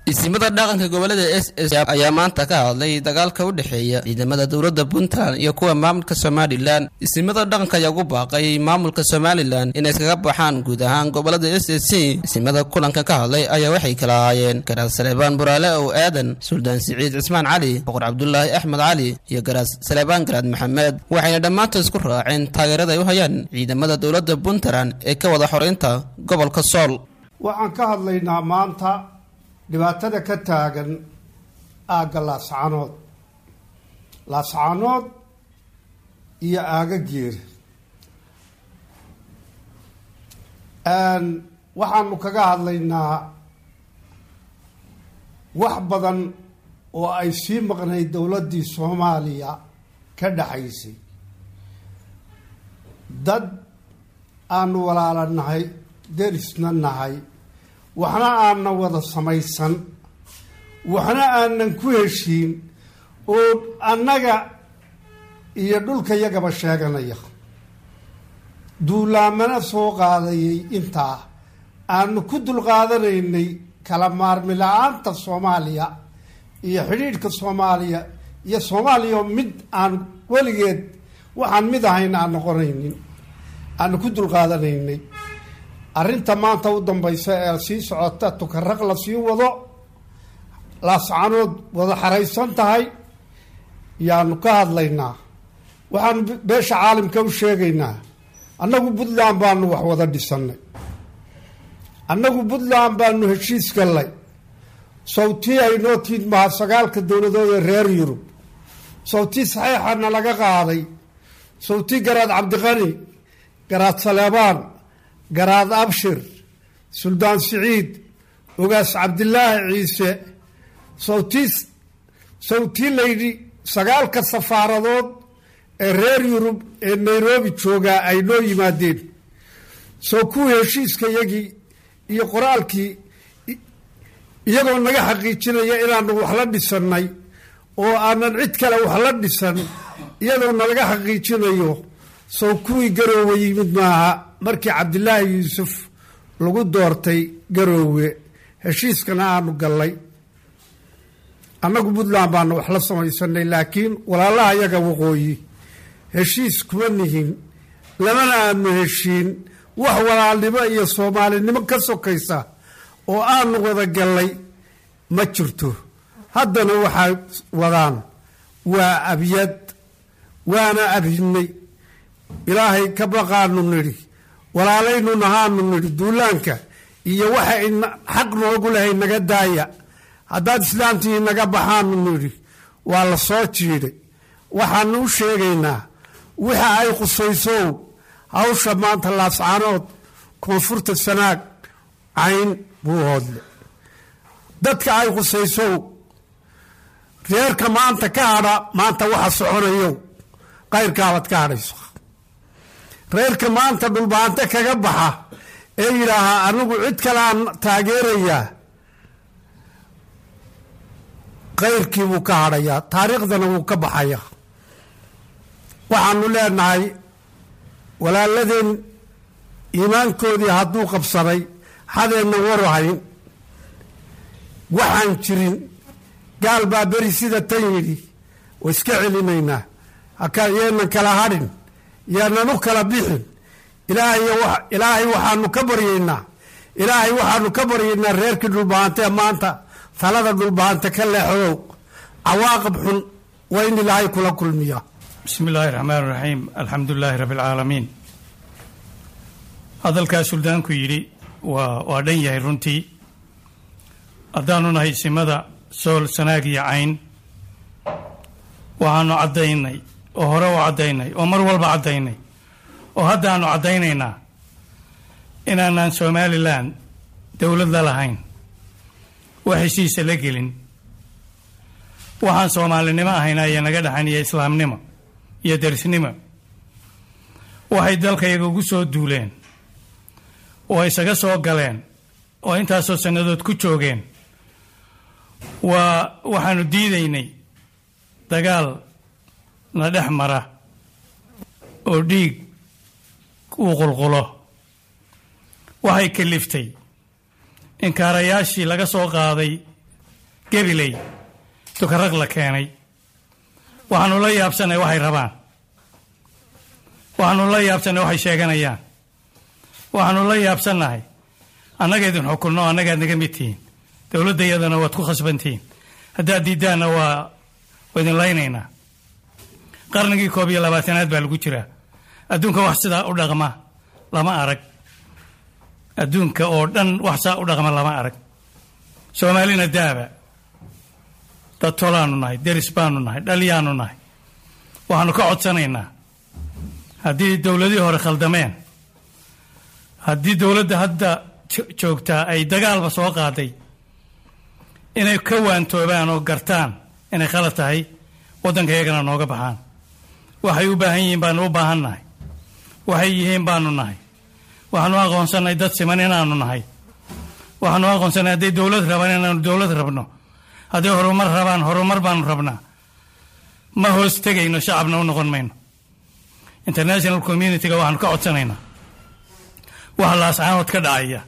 isimada dhaqanka gobolada s s ayaa maanta ka hadlay dagaalka u dhexeeya ciidamada dowladda puntland iyo kuwa maamulka somalilan isimada dhaqanka ayaa ugu baaqay maamulka somalilan inay iskaga baxaan guud ahaan gobolada s s c isimada kulanka ka hadlay ayaa waxay kala ahaayeen garaas saleebaan buraale ow aadan suldaan siciid cismaan cali boqor cabdulaahi axmed cali iyo garaas saleebaan garaad maxamed waxayna dhammaantood isku raaceen taageerada ay u hayaan ciidamada dowladda puntland ee ka wada xoreynta gobolka sool waxaan ka hadlaynaa maanta dhibaatada ka taagan aagga laascanood laascanood iyo aaga geer waxaanu kaga hadlaynaa wax badan oo ay sii maqnayd dowladdii soomaaliya ka dhaxaysay dad aanu walaala nahay derisna nahay waxna aanan wada samaysan waxna aanan ku heshiin oo annaga iyo dhulka yagaba sheeganaya duulaamana soo qaadayay intaa aanu ku dulqaadanaynay kala maarmi la-aanta soomaaliya iyo xidhiidhka soomaaliya iyo soomaaliya mid aan weligeed waxaan mid ahayn aan noqonaynin aanu ku dulqaadanaynay arrinta maanta u dambaysa ee sii socota tukaraq la sii wado laascanood wada xaraysan tahay yaanu ka hadlaynaa waxaanu beesha caalamka u sheegaynaa annagu puntland baanu wax wada dhisannay annagu puntland baanu heshiis gallay sawtii aynoo tiid maha sagaalka dowladood ee reer yurub sawtii saxiixana laga qaaday sawtii garaad cabdiqani garaad saleebaan garaad abshir suldaan siciid ogaas cabdilaahi ciise sawtii sawtii layidhi sagaalka safaaradood ee reer yurub ee nairobi joogaa ay noo yimaadeen soo kuwii heshiiska yagii iyo qoraalkii iyagoo naga xaqiijinaya inaanu wax la dhisannay oo aanan cid kale wax la dhisan iyadoo nalaga xaqiijinayo soo kuwii garoowe yimid maaha markii cabdilaahi yuusuf lagu doortay garoowe heshiiskana aanu gallay annagu puntland baanu wax la samaysanay laakiin walaalaha yaga waqooyi heshiis kuma nihin lamana aanu heshiin wax walaalnimo iyo soomaalinimo ka sokaysa oo aanu wada gallay ma jirto haddana waxay wadaan waa abyad waana abhinay ilaahay ka baqaanu nidhi walaalaynu nahaanu nidhi duulaanka iyo waxa xaq noogu lahay naga daaya haddaad islaamtii naga baxaanu nidhi waa la soo jiidhay waxaanu u sheegaynaa waxa ay qusaysow hawsha maanta laascanood koonfurta sanaag cayn buu hoodle dadka ay qusaysow reerka maanta ka hadha maanta waxa soconayow qayrkaabaad ka hadhayso reerka maanta dhulbaante kaga baxa ee yidhaahaa anigu cid kaleaan taageerayaa kayrkii buu ka hadhayaa taariikhdana wuu ka baxayaa waxaanu leenahay walaaladeen iimaankoodii hadduu qabsaday hadeenna waru hayn waxaan jirin gaal baa beri sida tan yidhi wa iska celinaynaa yeenan kala hadhin yeenan u kala bixin ilaahay waxaanu ka baryaynaa ilaahay waxaanu ka baryaynaa reerkii dhulbahantee maanta talada dhulbahante ka leexdow cawaaqib xun waa in ilaahay kula kulmiya bismi illaahi raxmaan raxiim alxamdu lilaahi rabbi alcaalamiin hadalkaa suldaanku yidhi waa waa dhan yahay runtii haddaanu nahay simada sool sanaag iyo cayn waxaanu caddaynay oo hore u caddaynay oo mar walba caddaynay oo haddaanu caddaynaynaa inaanaan somalilan dowlad la lahayn wax heshiisa la gelin waxaan soomaalinimo ahayna iyo naga dhaxan iyo islaamnimo iyo derisnimo waxay dalkayaga ugu soo duuleen oo isaga soo galeen oo intaasoo sannadood ku joogeen waa waxaanu diidaynay dagaal na dhex mara oo dhiig uu qulqulo waxay kaliftay inkaarayaashii laga soo qaaday gebiley tukaraq la keenay waxaanu la yaabsanay waxay rabaan waxaanu la yaabsanay waxay sheeganayaan waxaanu la yaabsannahay annaga idin xukunno annagaad naga mid tihiin dowladda iyadana waad ku khasbantihiin haddaad diiddaanna waa waa idin laynaynaa qarnigii koob iyo labaatanaad baa lagu jiraa adduunka wax sidaa u dhaqma lama arag adduunka oo dhan wax saa u dhaqma lama arag soomaalina daaba dad tolaanu nahay deris baanu nahay dhalyaanu nahay waxaanu ka codsanaynaa haddii dowladihii hore khaldameen haddii dowladda hadda joogtaa ay dagaalba soo qaaday inay ka waantoobaan oo gartaan inay khalad tahay waddanka iyagana nooga baxaan waxay u baahan yihiin baanu u baahan nahay waxay yihiin baanu nahay waxaanu aqoonsannay dad siman inaanu nahay waxaanu aqoonsannay hadday dowlad rabaan inaanu dowlad rabno hadday horumar rabaan horumar baanu rabnaa ma hoos tegayno shacabna u noqon mayno international communitiga waxaanu ka codsanaynaa waxa laascaanood ka dhacaya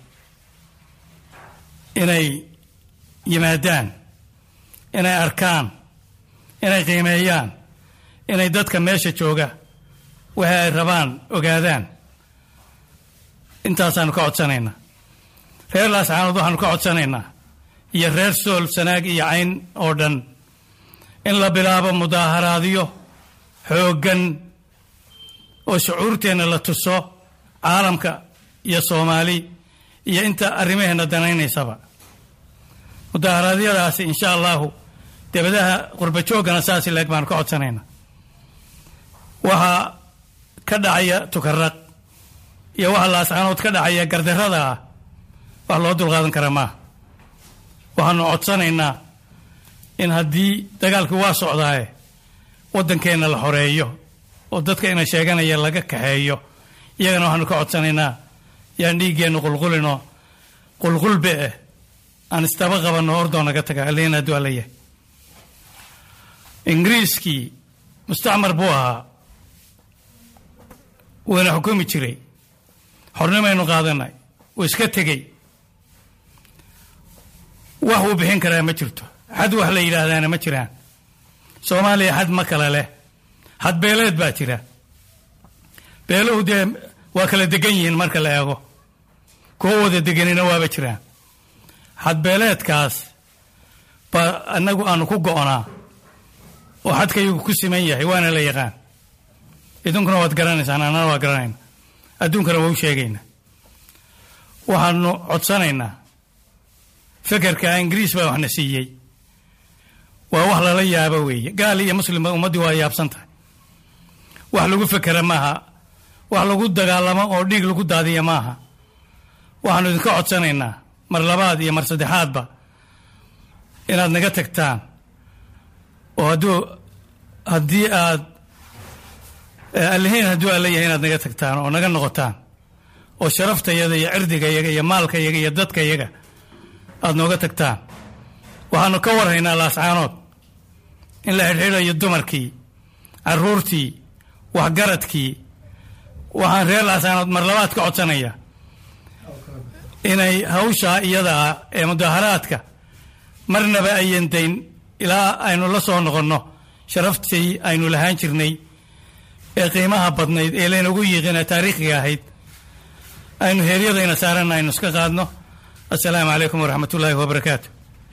inay yimaadaan inay arkaan inay qiimeeyaan inay dadka meesha jooga waxa ay rabaan ogaadaan intaasaanu ka codsanaynaa reer laascaanood waxaanu ka codsanaynaa iyo reer sool sanaag iyo cayn oo dhan in la bilaabo mudaaharaadyo xooggan oo shucuurteenna la tuso caalamka iyo soomaali iyo inta arrimaheenna danaynaysaba mudaharaadyadaasi insha allahu debadaha qurbajooggana saasi leeg baanu ka codsanaynaa waxaa ka dhacaya tukaraq iyo waxa laascaanood ka dhacaya gardarrada ah wax loo dulqaadan kara maaha waxaanu codsanaynaa in haddii dagaalkii waa socdaaye waddankeenna la xoreeyo oo dadka ina sheeganaya laga kaxeeyo iyagana waxaanu ka codsanaynaa yaan dhiiggeennu qulqulinoo qulqulbe eh aan istaba qabanno ordoo naga taga alliin hadduu alla yahay ingiriiskii mustacmar buu ahaa wuuna xukumi jiray xornimaynu qaadanay wuu iska tegey wax uu bixin karaa ma jirto xad wax la yidhaahdaana ma jiraan soomaaliya xad ma kale leh xad beeleed baa jira beeluhu dee waa kala degan yihiin marka la eego kuwo wada deganina waaba jiraan xad beeleedkaas baa annagu aanu ku go'onaa oo xadkayagu ku siman yahay waana la yaqaan idinkuna waad garanaysaan annana waa garanayna adduunkana waa u sheegaynaa waxaanu codsanaynaa fekerka ingiriis baa waxna siiyey waa wax lala yaabo weeye gaal iyo muslimba ummaddii waa yaabsan tahay wax lagu fekera maaha wax lagu dagaalamo oo dhiig lagu daadiya maaha waxaanu idinka codsanaynaa mar labaad iyo mar saddexaadba inaad naga tagtaan oo hadduu haddii aad allihiin hadduu alla yahay inaad naga tagtaan oo naga noqotaan oo sharaftayaga iyo cirdigayaga iyo maalkayaga iyo dadkayaga aada nooga tagtaan waxaanu ka warhaynaa laascaanood in la xidhxidhayo dumarkii caruurtii waxgaradkii waxaan reer laascaanood mar labaad ka codsanaya inay hawshaa iyadaa ee mudaaharaadka marnaba ayan dayn ilaa aynu la soo noqonno sharaftii aynu lahaan jirnay ee qiimaha badnayd ee laynagu yiiqina taariikhiga ahayd aynu heeryadayna saaranna aynu iska qaadno assalaamu calaykum waraxmat ullaahi wabarakaatu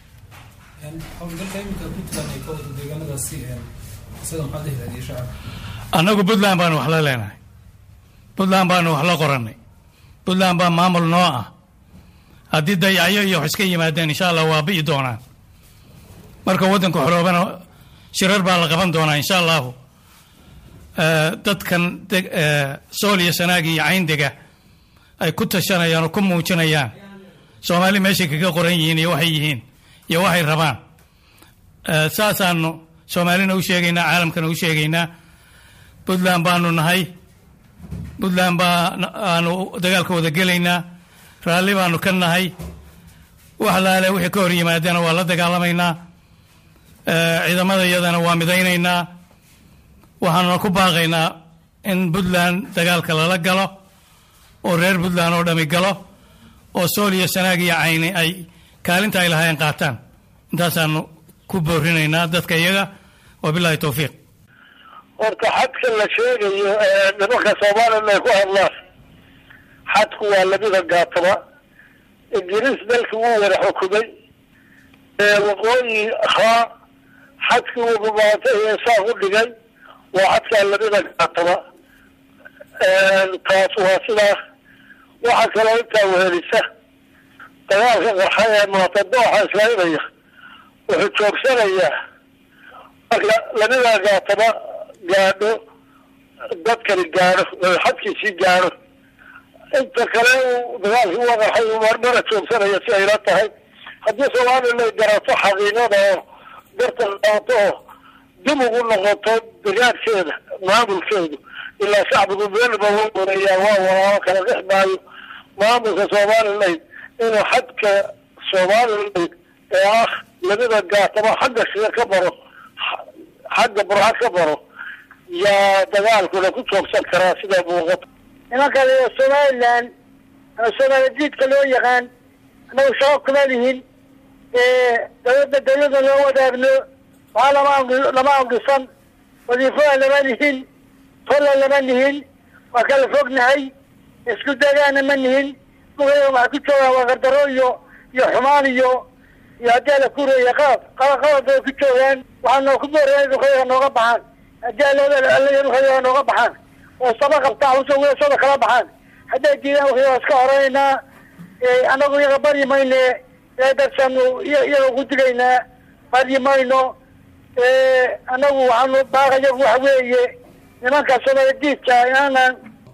annagu puntland baanu wax la leenahay puntland baanu wax la qorannay puntland baa maamul noo ah haddii dayacyo iyo wax iska yimaadeen insha allah waa bi'i doonaan marka waddanku xoroobana shirar baa la qaban doonaa insha allahu dadkan sool iyo sanaag iyo cayndega ay ku tashanayaan oo ku muujinayaan soomaali meeshay kaga qoran yihiin iyo waxay yihiin iyo waxay rabaan saasaanu soomaalina u sheegaynaa caalamkana u sheegaynaa puntland baanu nahay puntland baanu dagaalka wada gelaynaa raalli baanu ka nahay wax laale wixii ka hor yimaadana waa la dagaalamaynaa ciidamada iyadana waa midaynaynaa waxaanuna ku baaqaynaa in puntland dagaalka lala galo oo reer puntland oo dhami galo oo sool iyo sanaag iyo cayni ay kaalinta ay lahaayeen qaataan intaasaanu ku boorinaynaa dadka iyaga wabilaahi towfiiq horta xadka la sheegayo ee nimanka soomaalina ay ku hadlaan xadku waa labada gaataba ingiriis dalkii wuu wada xukumay waqooyi ahaa xadkii uu rumaatay ee saa u dhigay waa xadkaa labada gaataba taas waa sidaas waxaa kaloo intaa wehelisa dagaalka qarxa ee maatadooxa islaynaya wuxuu joogsanayaa marka labada gaataba gaadho dadkani gaadho xadkiisii gaadho inta kale uu dagaalkii uga qarxay uu marmara joogsanaya si ayla tahay haddii somalilan garato xaqiiqada oo darta qaato oo dib ugu noqoto degaankeeda maamulkeedu ilaa shacbigu meelba wa wareeyaa waa walaalo kala dhex maayo maamulka somalilan inuu xadka somalilan ee ah labada gaataba xagga sida ka baro xagga burxa ka baro yaa dagaalkuna ku joogsan karaa sida muuqata nimanka somalilan ama somaali diidka loo yaqaan anagu shaqo kuma lihin dawladda dawladda loo wadaagno waxaa lama lama angisan wadiifada lama lihin tolla lama lihin waa kala fognahay isku dagaana ma nihin mugaya waxaa ku joogaan waa gardaro iyo iyo xumaan iyo iyo haddii ala kureeya qalab qalab qalab bay ku joogaan waxaa noo ku booraya dhulkayaga nooga baxaan haddii alala dhulkayaga nooga baxaan oo saba qabtaa uso weesooda kala baxaan hadday diidaan wixii waa iska horeynaa annagu iyaga baryi mayne darsaanu iyaga ku digaynaa baryi mayno annagu waxaanu baaqayagu waxa weeye nimanka somaali diidka inaanan